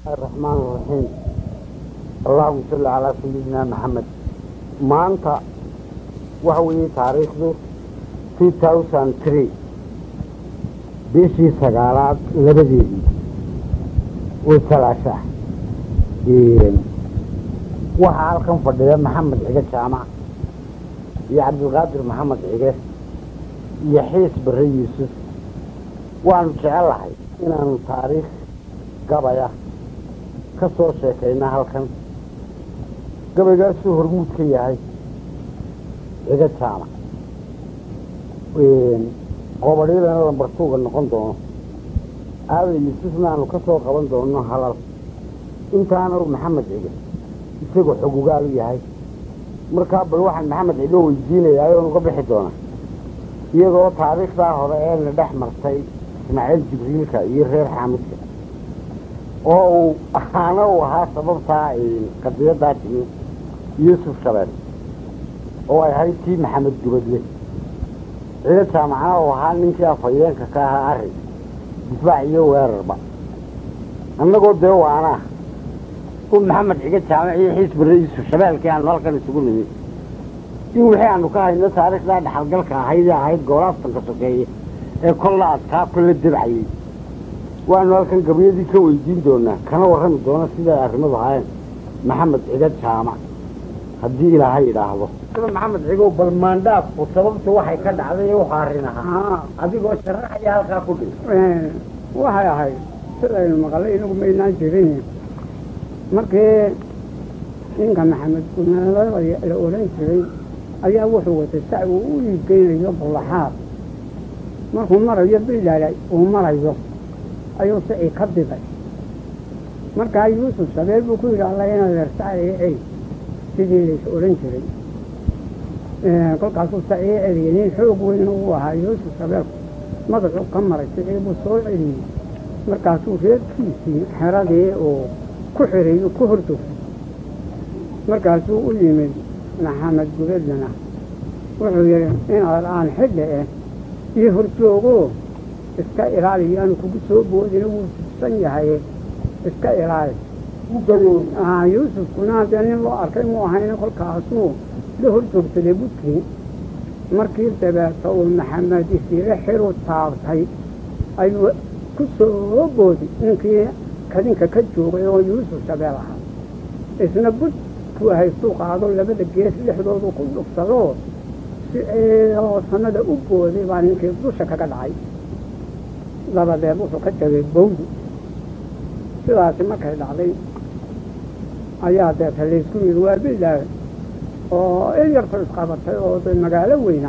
الرحمن الرحيم اللهم صل على سيدنا محمد maanta waxa weeye taariikhdu two thousand three bishii sagaalaad labadeedii oo salaasha waxaa halkan fadhiya maxamed cige jaamac iyo cabdilqaadir maxamed cige iyo xiis bare yuusuf waanu jecelahay inaanu taariikh gabaya ka soo sheekayna halkan gabaygaasuu hormuud ka yahay ciga jaamac qobadhyadana lambartuuga noqon doono aadan yuusufna aanu ka soo qaban doono halal intaana u maxamed cige isagoo xogugaalu yahay markaa bal waxaan maxamed cige weydiinayaa oon uga bixi doona iyadoo taariikhdaa hore ee na dhex martay ismaaciil jibriilka iyo reer xaamidka oo uu ahaana uu ahaa sababtaa qadiyaddaa timi yuusuf shabeel oo ay ahayd tii maxamed gubadle cido jaamacna uu ahaa ninkii afhayeenka ka ahaa arrin difaac iyo weerarba annagoo dee waanaa u maxamed ciga jaamac iyo xiis bare yuusuf shabeelkii aanu halkan isugu nimid in wixii aanu ka hayno taariikhdaa dhexalgalka ahayd ee ahayd goolaaftanka sokeeye ee kolla adkaa kolla debcayey waanu halkan gabyadii ka weydiin doonaa kana warrami doona siday arrimadu ahaayeen maxamed ciga jaamac haddii ilaahay idhaahdo maxamed cigow bal maandhaafku sababtu waxay ka dhacday ee wuxuu arrin ahaa adigoo sharaxaya halkaa ku dhig waxay ahayd sidaynu maqalay inagu maynaan jirin markii ninka maxamed gunaada la odhan jiray ayaa wuxuu watay sac uu u iibgeynayo bullaxaad markuu marayo bilaalay uu marayo ayuu sicii ka diday markaa yuusuf sabeel buu ku yidhi alla inaad eersacay sidii lays odhan jiray kolkaasuu sacii celiyey nin xoog weyn uu ahaa yuusuf sabeelku madaxuu ka maray sicii buu soo celiyey markaasuu reerkiisii xeradii uu ku xiray ku hordogsay markaasuu u yimid maxamed gubadlana wuxuu yidhi inaad aan xidhe eh io horjoogo iska ilaaliyo aanu kugu soo boodina wuu tugsan yahay iska ilaali yuusufkuna dee nin loo arkay mu ahayna kolkaasuu la hor joogsaday budkii markii dabeeta uu maxamed isiire xiru taabtay ayuu ku soo boodi ninkii kadinka ka joogay oo yuusuf shabeel ahaa isna budku haystuu qaado labada gees dhexdoodu ku dhugsado si oo sanada u booday baa ninkii dusha kaga dhacay dabadeed wuxuu ka tegay bawdi sidaasi markay dhacday ayaa deeta laysku yidhi waa bilaah oo il yarku isqabatay oo de magaalo weyna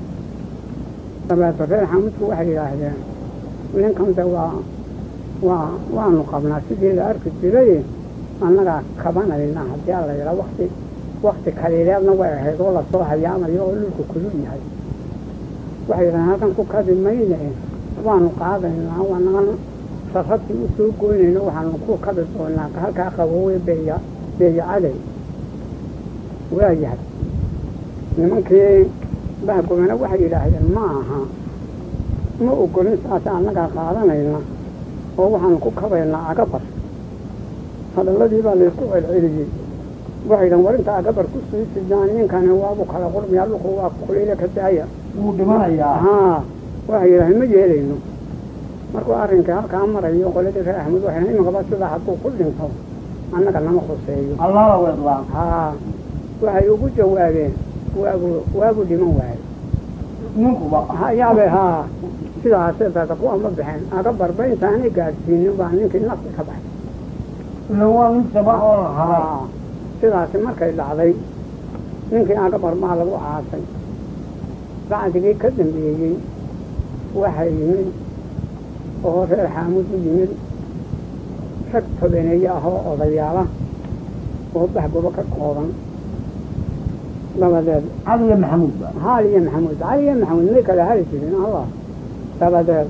dabeeto reer xamudku waxay yidhaahdeen ninkan de waa waa waanu qabnaa sidii la arki jiray annagaa kabanayna haddii a la yidhaa wakti wakti kaliileedna way ahayd oo lasoo hayaamayo oo dhulku kulul yahay waxay yidhahdeen halkan ku kadi mayne waanu qaadaynaa waanagan sarrabtii u soo goynayno waxaanu ku kabi doonaa halkaa qaboowe beeya beeya caday waayahay nimankii bahgobana waxay yidhaahdeen ma aha ma ogolin saas annagaa qaadanayna oo waxaanu ku kabaynaa agabar hadalladii baa laysku celceliyey waxay yidhahen war inta agabar ku sii sidaan ninkani waabu kala qurmiyaa dhulku waa kuliile ka daaya wuu dhimanayaa haa waxay yidhahdeen ma yeelayno markuu arrinkii halkaa marayo qoladii reer axmed waxay imikaba sidaa hadduu ku dhinto annaga nama khuseeyo allaala weedlaan haa waxay ugu jawaabeen waabu waabu dhiman waayo ninkuba hayaabe haa sidaasee dada kuwa ma bixeen aga barba intaanay gaadhsiinin baa ninkii nafti ka baxay ila waa nin shaba oo la haray haa sidaasi markay dhacday ninkii aga barmaa lagu caasay bacdigii ka dambeeyey waxay yimid oo reer xaamud u yimid rag tobaneeye ah oo odayaala oo bahgobo ka kooban dabadeed caliya maxamuud ba haal iyo maxamuud cali iyo maxamuud may kala hali jirin allah dabadeed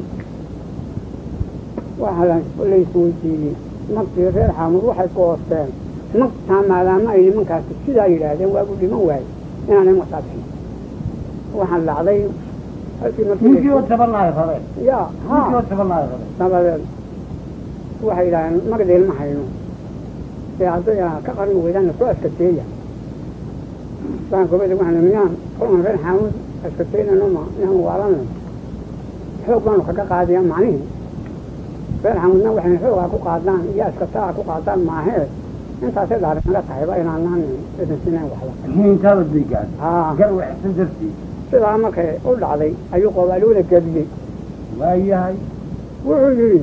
waxaa laysweydiiyey naftii reer xaamud waxay goosteen naftaa maadaama ay nimankaasi sidaa yidhaahdeen waagu dhiman waaye inaanay masaabxin waxaan dhacday halkii ninkii oo markii tabanaayo rare ya ninkii oo ha tabanaayo rare dabadeed waxay yidhaaheen magdeel ma hayno ee hadday ka qarin weydaan soo askateeya saan gobada waxaan miyaan kolkan reer xaamud askateynano ma miyaan waalano xoog baanu kaga qaadaya macnihii reer xaamudna waxayna xoogaa ku qaadaan iyo askataa ku qaadaan maahee intaasay dhaari naga tahayba inaanaan idin sinayn waxba intaaba degaan haa garwaxsan dartii sidaa markay u dhacday ayuu qoobaaluuna geliyey waayahay wuxuu yidhi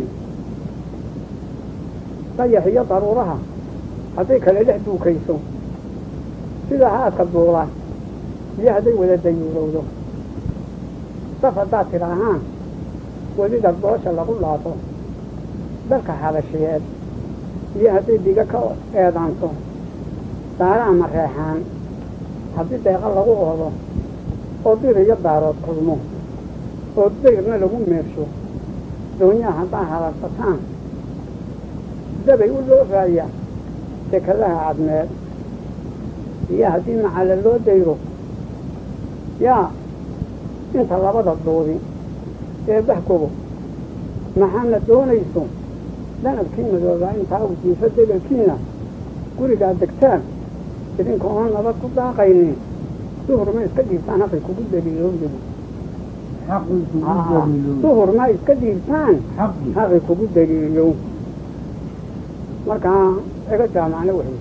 dayax iyo daruuraha hadday kale dhex duukayso sida haadka duula iyo hadday wada dayuurowdo daf haddaad tidhaahaan welida doosha lagu laabo dalka habashiyeed iyo hadday diga ka eedaanto daaraha mareexaan haddii deeqa lagu oodo oo dir iyo daarood kulmo oo dayrna lagu meersho doonyaha haddaa halarsataan dabay u loofaaya dekadaha cadmeed iyo haddii macalla loo dayro yaa inta labada duudi ee bahkobo maxaana doonayso danabkii madoobaa intaa u jiifo degelkiina gurigaa degtaan idinka oon nabad ku daaqaynin duhur ma iska dhiibtaan haqay kugu daliilooyadu xaqii kugu daliilo duhur ma iska dhiibtaan xaqii haqay kugu daliilow markaa iga jaamacna wuxuu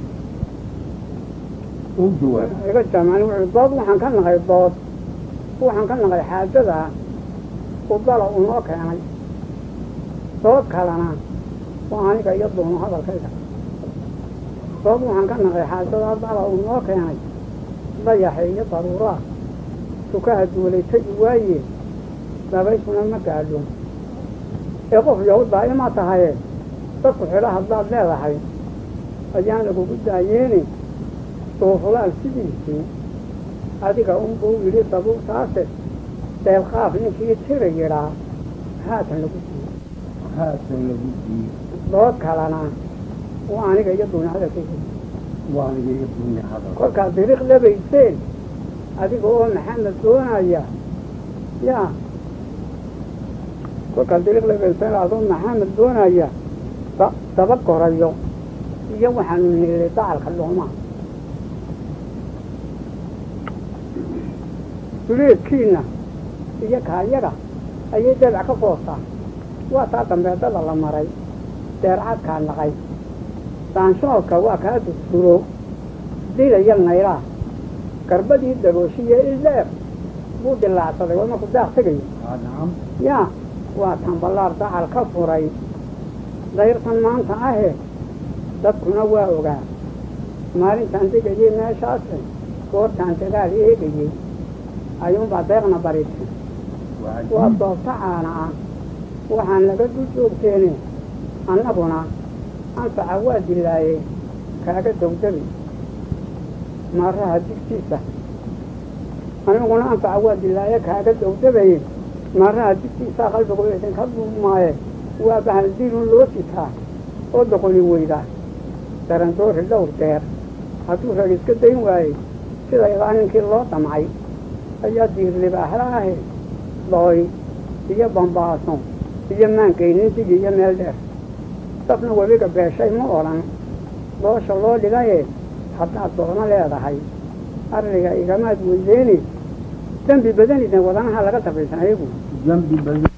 u jawaab iga jaamacna wuxuu dood waxaan ka naqay dood waxaan ka naqay xaajada udala uu noo keenay dood kalena waa aniga iyo doono hadalkayga dood waxaan ka naqay xaajada dala uu noo keenay dayaxa iyo daruuraa sukaha duulay tegi waaye dabayshuna ma gaadho ee qof yow daa'ima tahaye dadku xidho haddaad leedahay ayaan lagugu daayeeni duuflaal sidiisii adiga unbuu yidhi dabuurtaase deelqaaf ninkii tira yidhaa haatan lagu siiye haatan lagu diiyo dood kalena waa aniga iyo duuni hadalkayga waa aniga iyo dunya hadal kolkaad diriiq labayseen adiga oo maxamed doonaya yaa kolkaad diriiq labayseen adoo maxamed doonaya da- daba korayo iyo waxaanu niilay dacalka dhoomaa duleedkiina iyo kaayaga ayay dabac ka foostaa waa taa dambeedada la maray deercadkaa naqay daanshoodka waa kaa dusturo dilaya naylaa garbadii dabooshiye ileer buu dilaacsaday waa markuu daaq tegayo haa nacam yaa waa tamballaar dacal ka furay dayrtan maanta ahe dadkuna waa ogaa maalintaan degayey meeshaase goortaan dagaal eegayey ayuunbaa deeqna barisay waa waa jiib doobta caana ah waxaan naga dul joogteene annaguna anfaca waa dilaayey kaaga dawdabi maaraha digtiisa aniguna anfaca waa dilaaye kaaga dawdabaye maaraha digtiisa qalbigu idinka duumaaye waa bahal dilun loo sitaa oo doqoni weyda darandoori dhowr deer hadduu rag iska dayn waayey sida ilaa ninkii loo damcay ayaa diirlibaaxla ahe dhooy iyo bambaaso iyo maankaynin digi iyo meel dheer dafna webiga beeshay ma odhan doosha loo dhigaye haddaad doono leedahay arriga igamaad weydeeni dembi badanidna wadanaha laga dabaysan ayagu dambi badan